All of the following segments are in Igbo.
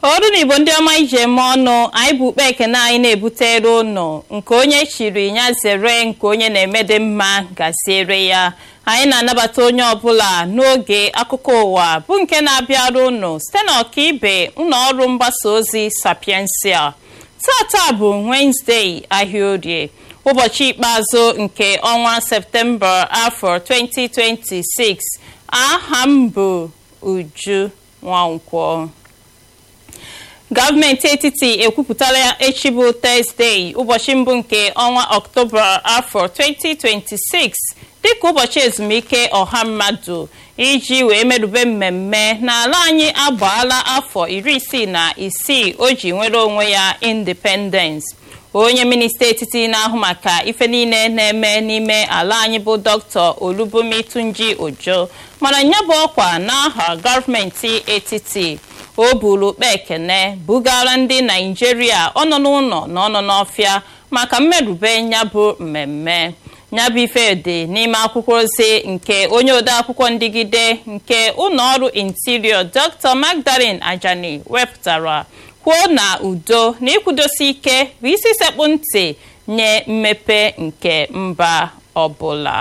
ọrụ na igbo ndị ọma ije eme ọnụ anyị bụ ukpe ekene anyị na-ebutere ụnụ nke onye chiri ya zere nke onye na-emede mma gaziere ya anyị na-anabata onye ọbụla n'oge akụkọ ụwa bụ nke na-abịara ụnụ site na ọkaibe ụlọ ọrụ mgbasa ozi sapiensia tata bụ wenezdee ahịa orie ụbọchị ikpeazụ nke ọnwa septemba afọ 2026 aha m bụ uju nwankwọ gọọmenti etiti ekwupụtala echi bụ tọzdee ụbọchị mbụ nke ọnwa ọktoba afọ 2026 dịka ụbọchị ezumike ọha mmadụ iji wee merube mmemme n'ala anyị agbaala afọ iri isii na isii o ji nwere onwe ya independence onye minista etiti na-ahụ maka ife niile na-eme n'ime ala anyị bụ dr olubumi tunji ojo mana ya bụ ọkwa n'aha gọọmenti etiti o buru ukpe ekene bugara ndị naijiria ọnọ n'ụlọ na ọnọ n'ọfịa maka mmerube nyabụ mmemme nyabụ ife dị n'ime akwụkwọ ozi nke onye odeakwụkwọ ndigide nke ụlọọrụ interior dr magdalene ajani wepụtara kwuo na udo na ịkwụdosi ike bụ isi sekpụ ntị nye mmepe nke mba ọbụla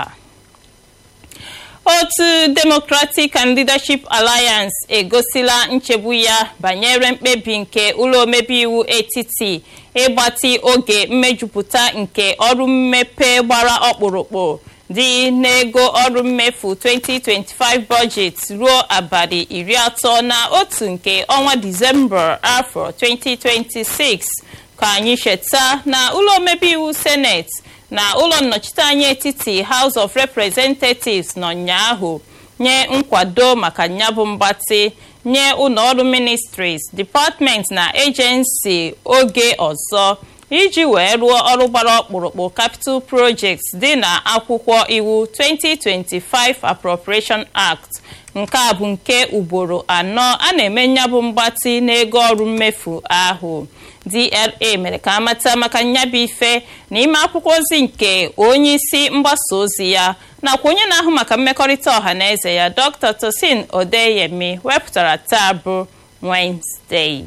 otu democratic and leadership alliance egosila nchegbu ya banyere mkpebi nke ụlọ omebe iwu etiti ịgbatị oge mmejupụta nke ọrụ mmepe gbara ọkpụrụkpụ dị n'ego ọrụ mmefu 2025 budget ruo abalị iri atọ na otu nke ọnwa disemba afọ 2026 ka anyị cheta na ụlọ omebe iwu seneti na ụlọ nnọchiteanya etiti house of representatives nọ ụnyaahụ nye nkwado maka nyabụ mgbatị nye ụlọọrụ ministries department na agency oge ọzọ iji wee rụọ ọrụ gbara ọkpụrụkpụ capital projects dị na akwụkwọ iwu 2025 appropriation act nke a bụ nke ugboro anọ a na-eme nyabụ mgbatị n'ego ọrụ mmefu ahụ dra mere ka amata maka nyabụ ife n'ime akwụkwọ ozi nke onye isi mgbasa ozi ya nakwa onye na-ahụ maka mmekọrịta ọha na eze ya dr tosin odeyemi wepụtara taa bụ Wednesday.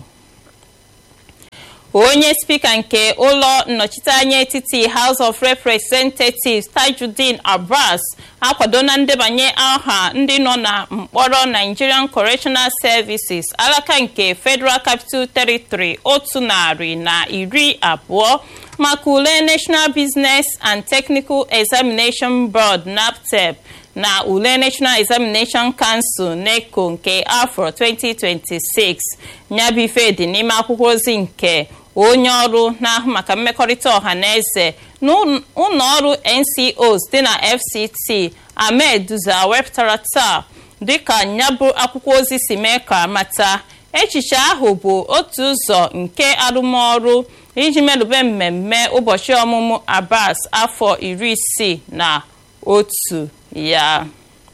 onye spika nke ụlọ nnọchiteanya etiti house of representatives tajudeen abbas akwado na ndebanye aha ndị nọ na mkpọrọ nigerian correctional services alaka nke federal capital territory otu narị na iri abụọ maka ule national business and technical examination board naptep na ule national examination council neco nke afọ 2026 nyabife dị n'ime akwụkwọ ozi nke onye ọrụ na-ahụ maka mmekọrịta ọha na eze n'ụlọọrụ ncos dị na fct ahmed duza wepụtara taa dịka nyabụ akwụkwọ ozi si mee ka mata echiche ahụ bụ otu ụzọ nke arụmọrụ iji merube mmemme ụbọchị ọmụmụ abbas afọ iri isii na otu ya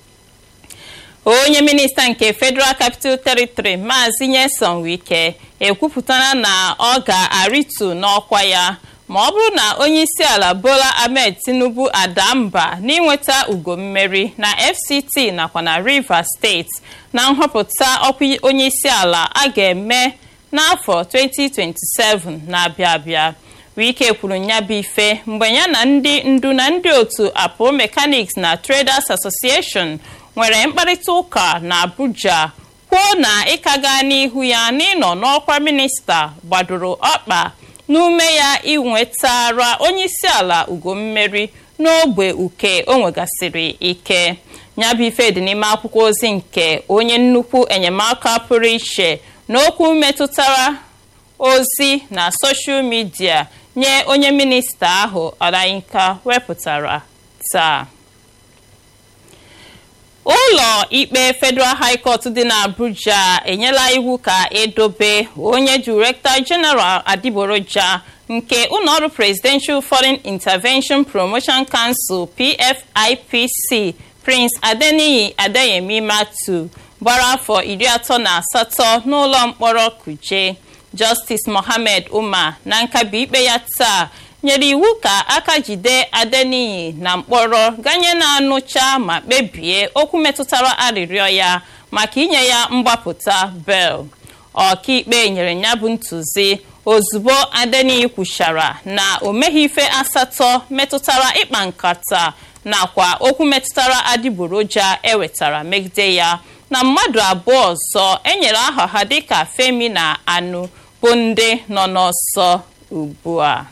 onye minista nke federal capital territory maazị nyeson wike ekwupụtara na ọ ga-arịtu n'ọkwa ya ma ọ bụrụ na onye isi ala bola ahmed tinubu ada mba n'inweta ugo mmeri na fct nakwa na rivers steeti na nhọpụta ọkwa onye isi ala a ga-eme n'afọ 2027 na-abịa abịa wike kwuru nyabụ ife mgbe ya na ndị ndu na ndị otu apple mechanics na traders association nwere mkparịta ụka na abuja kwuo na ịka gaa n'ihu ya n'ịnọ n'ọkwa minista gbadoro ọkpa n'ume ya inwetara onye isi ala ugo mmeri n'ogbe uke o nwegasịrị ike nyabụ ife dị n'ime akwụkwọ ozi nke onye nnukwu enyemaka pụrụ iche n'okwu metụtara ozi na soshal midia nye onye minista ahụ ọlayinka wepụtara taa ụlọ ikpe federal high court dị n'abuja enyela iwu ka edobe onye director general adiboroja nke ụlọọrụ presidential foreign intervention promotion council pfipc prince adeniyi adeyemi matu gbara afọ iri atọ na asatọ n'ụlọ mkpọrọ kuje justice mohammed umar na nkabi ikpe ya taa nyere iwu ka aka jide adeniyi na mkpọrọ ganye na-anụcha ma kpebie okwu metụtara arịrịọ ya maka inye ya mgbapụta bel ọkaikpe nyere ya bụ ntụzi ozugbo adeniyi kwuchara na o meghị ife asatọ metụtara ịkpa nkata nakwa okwu metụtara adịgboroja ewetara megide ya na mmadụ abụọ ọzọ enyere aha ha dịka femi na anụ bụ ndị nọ n'ọsọ ugbu a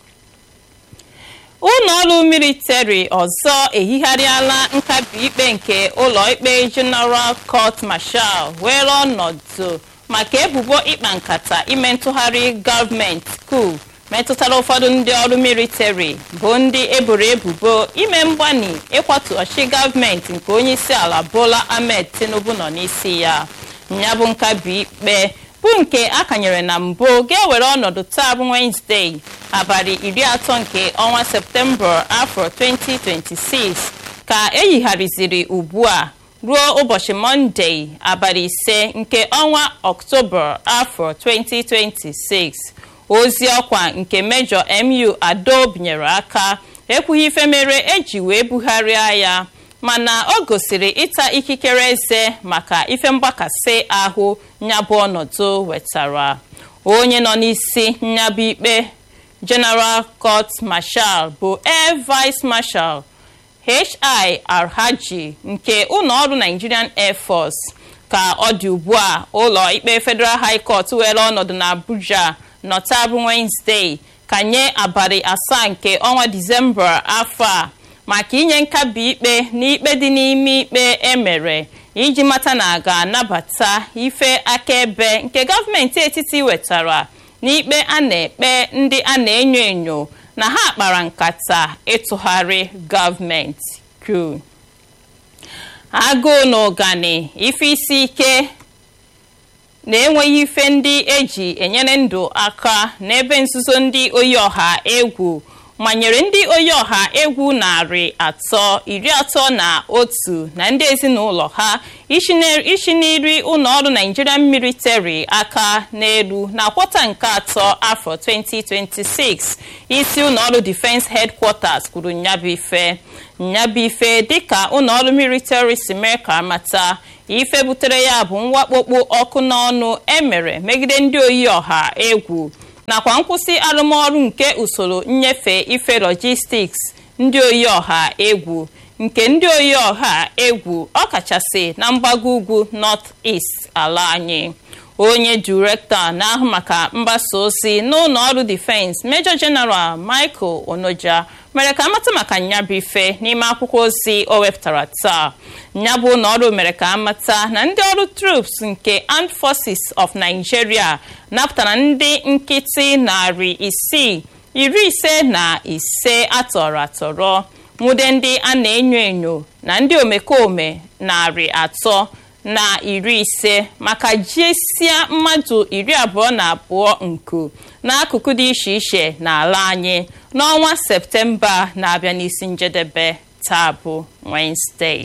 ụlọọrụ militari ọzọ ehigharịala nkabi ikpe nke ụlọikpe general court marshal were ọnọdụ maka ebubo ịkpa nkata ime ntụgharị gọọmenti kuu metụtara ụfọdụ ndị ọrụ militari bụ ndị eboro ebubo ime mgbani ịkwatu ọchị gọọmenti nke onyeisi ala bola ahmed tinubu nọ n'isi ya ya bụ nkabi ikpe bụ nke akanyere na mbụ ga-ewere ọnọdụ taa bụ wenezdee abalị iri atọ nke ọnwa septemba afọ 2026 ka eyigharịziri ugbu a ruo ụbọchị mọnde abalị ise nke ọnwa ọktoba afọ 2026 ozi ọkwa nke mejọ mu ado binyere aka ekwughị ife mere eji wee bugharịa ya mana o gosiri ịta ikikere eze maka ife mgbakasị ahụ nyabụ ọnọdụ wetara onye nọ n'isi nyabụ ikpe general court marshal bụ air vice marshal hi alhaji nke ụlọọrụ nigerian air force ka ọ dị ugbu a ụlọ ikpe federal high court were ọnọdụ na abuja nọtabụ wenezdee ka nye abalị asaa nke ọnwa disemba afọ a maka inye nkabi ikpe n'ikpe dị n'ime ikpe emere iji mata na a ga-anabata ife akaebe nke gọọmenti etiti wetara n'ikpe a na-ekpe ndị a na-enyo enyo na ha kpara nkata ịtụgharị gọọmenti kru agụụ na ụgani ife isi ike na-enweghị ife ndị eji enyere ndụ aka n'ebe nzuzo ndị oyi ọha egwu manyere ndị oyi ọha egwu narị atọ iri atọ na otu na ndị ezinụlọ ha ishi n'iri ụlọọrụ nigerian military aka n'elu na kwọta nke atọ afọ 2026 isi ụlọọrụ defense headquarters kwuru nyabife nyabife dịka ụlọọrụ military si mee ka amata ife butere ya bụ mwakpokpo ọkụ n'ọnụ emere megide ndị oyi ọha egwu nakwa nkwụsị arụmọrụ nke usoro nnyefe ife logistics ndị oyi ọha egwu nke ndị oyi ọha egwu ọkachasị na mgbago ugwu north east ala anyị onye direktọ na-ahụ maka mgbasa ozi n'ụlọ ọrụ defense major general michael onoja mere ka amata maka nyabụ ife n'ime akwụkwọ ozi o wepụtara taa nyabụ ụlọ ọrụ mere ka amata na ndị ọrụ troops nke armed forces of nigeria napụtara ndị nkịtị narị isii iri ise na ise atọrọ atọrọ nwude ndị a na-enyo enyo na ndị omekome narị atọ na iri ise maka jiesia mmadụ iri abụọ na abụọ nku n'akụkụ dị iche iche n'ala anyị n'ọnwa septemba na-abịa n'isi njedebe taa bụ Wednesday.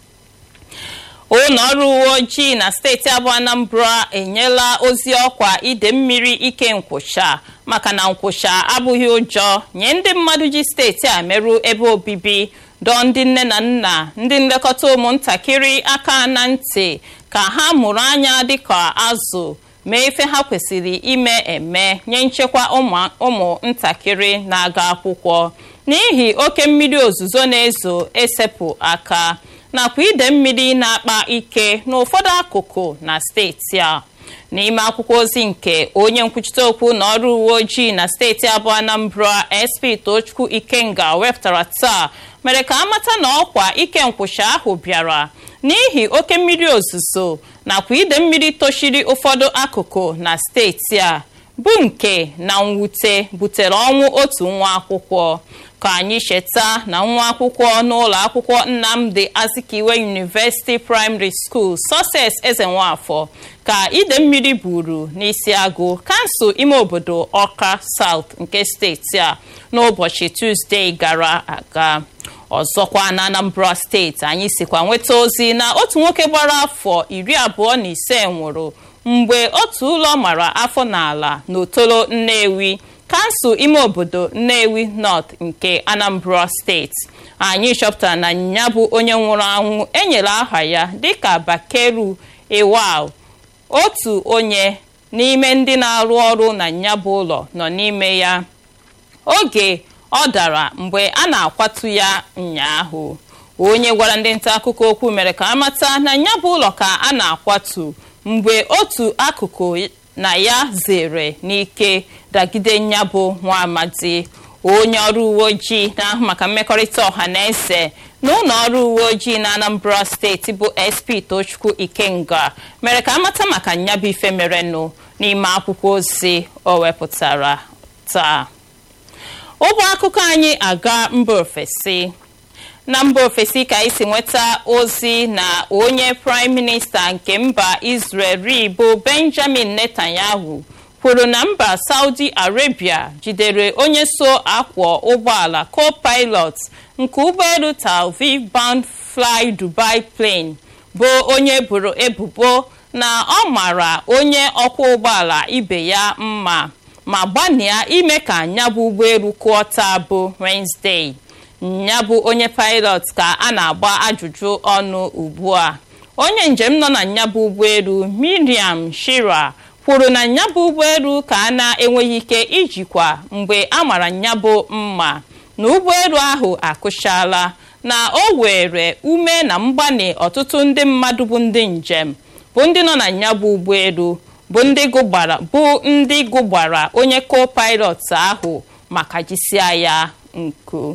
ụlọ ọrụ uwe ojii na steeti abụọ anambra enyela ozi ọkwa ide mmiri ike nkwụcha maka na nkwụcha abụghị ụjọ nye ndị mmadụ ji steeti a merụ ebe obibi dọọ ndị nne na nna ndị nlekọta ụmụntakịrị aka na ntị ka ha mụrụ anya dịka azụ mee ife ha kwesịrị ime eme nye nchekwa ụmụntakịrị na-aga akwụkwọ n'ihi oke mmiri ozuzo na-ezo esepụ aka nakwa ide mmiri na-akpa ike n'ụfọdụ akụkụ na steeti a n'ime akwụkwọ ozi nke onye nkwuchite okwu na ọrụ uwe ojii na steeti abụọ anambra sp tochukwu ikenga wepụtara taa mere ka amata na ọkwa ike nkwụcha ahụ bịara n'ihi oke mmiri ozuzo nakwa ide mmiri tochiri ụfọdụ akụkụ na steeti a bụ nke na mwute butere ọnwụ otu nwa akwụkwọ ka anyị cheta na nwa akwụkwọ n'ụlọ akwụkwọ nnamdi azikiwe university primary school success ezenwafọ ka ide mmiri buru n'isi agụ kansụl ime obodo ọka south nke steeti a n'ụbọchị tuzdee gara aga ọzọkwa na anambra steeti anyị sikwa nweta ozi na otu nwoke gbara afọ iri abụọ na ise nwụrụ mgbe otu ụlọ mara afọ n'ala n'otolo nnewi kansụl ime obodo nnewi north nke anambra steeti anyị chọpụtara na ya bụ onye nwụrụ anwụ enyere aha ya dịka bakeru iwal otu onye n'ime ndị na-arụ ọrụ na nyabụ ụlọ nọ n'ime ya oge ọ dara mgbe a na-akwatu ya ụnyaahụ onye gwara ndị nta akụkọ okwu mere ka amata na nyabụ ụlọ ka a na-akwatu mgbe otu akụkụ na ya zere n'ike dagide nyabụ nwa amadi onye ọrụ uwe ojii na-ahụ maka mmekọrịta ọha na eze na ụlọ ọrụ uwe ojii na anambra steeti bụ sp tochukwu ikenga mere ka amata maka nyabụ ife merenụ n'ime akwụkwọ ozi o wepụtara taa ụgbọ akụkọ anyị aga mba ofesi na mba ofesi ka isi nweta ozi na onye praịm minista nke mba israel bụ benjamin netanyahu kwuru na mba saudi arabia jidere onye so akwọ ụgbọala co-pilot nke ụgbọelu tel aviv bound fly dubai plane bụ onye boro ebubo na ọ mara onye ọkwọ ụgbọala ibe ya mma ma gbanịa ime ka nyabụ ụgbọelu kụọ taa bụ Wednesday nyabụ onye pilot ka a na-agba ajụjụ ọnụ ugbu a onye njem nọ na nyabụ ụgbọelu Miriam Shira kwuru na nyabụ ụgbọelu ka a na-enweghị ike ijikwa mgbe a mara nyabụ mma na ụgbọelu ahụ akụchala na o were ume na mgbanị ọtụtụ ndị mmadụ bụ ndị njem bụ ndị nọ na nyabụ ụgbọelu bụ ndị gụgbara bụ ndị gụgbara onye co-pilot ahụ maka jisia ya nku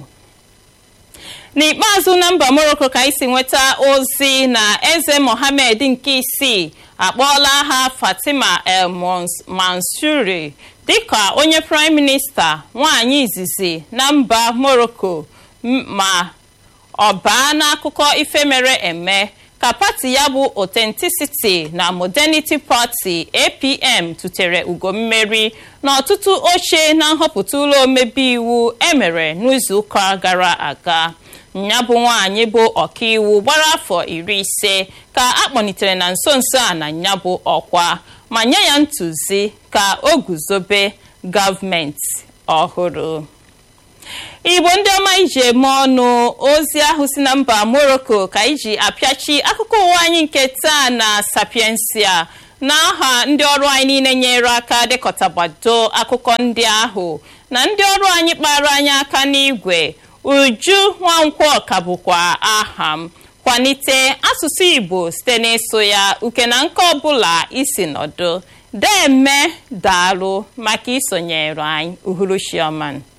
n'ikpeazụ na mba morocco ka isi nweta ozi na eze mohammed nke isii akpọọla ha fatima el mansuri dịka onye prime minista nwanyị izizi na mba morocco ma ọ baa n'akụkọ ife mere eme ka pati ya bụ authenticity na modernity party apm tụtere ugo mmeri n'ọtụtụ oche na nhọpụta ụlọ omebe iwu emere n'izuụka gara aga ya bụ nwaanyị bụ ọkaiwu gbara afọ iri ise ka akpọnitere na nso nso a na ya bụ ọkwa ma nye ya ntụzi ka o guzobe gọọmenti ọhụrụ igbo ndị ọma iji eme ọnụ ozi ahụ si na mba morocco ka iji apịachi akụkọ ụwa anyị nke taa na sapiensia n'aha ndị ọrụ anyị niile nyere aka dekọtagbado akụkọ ndị ahụ na ndị ọrụ anyị kpara anyị aka n'igwe uju nwankwọ ka bụkwa aha m kwalite asụsụ igbo site n'ịsụ ya uke na nke ọbụla isi nọdụ deme daalụ maka isonyere anyị uhuruchioma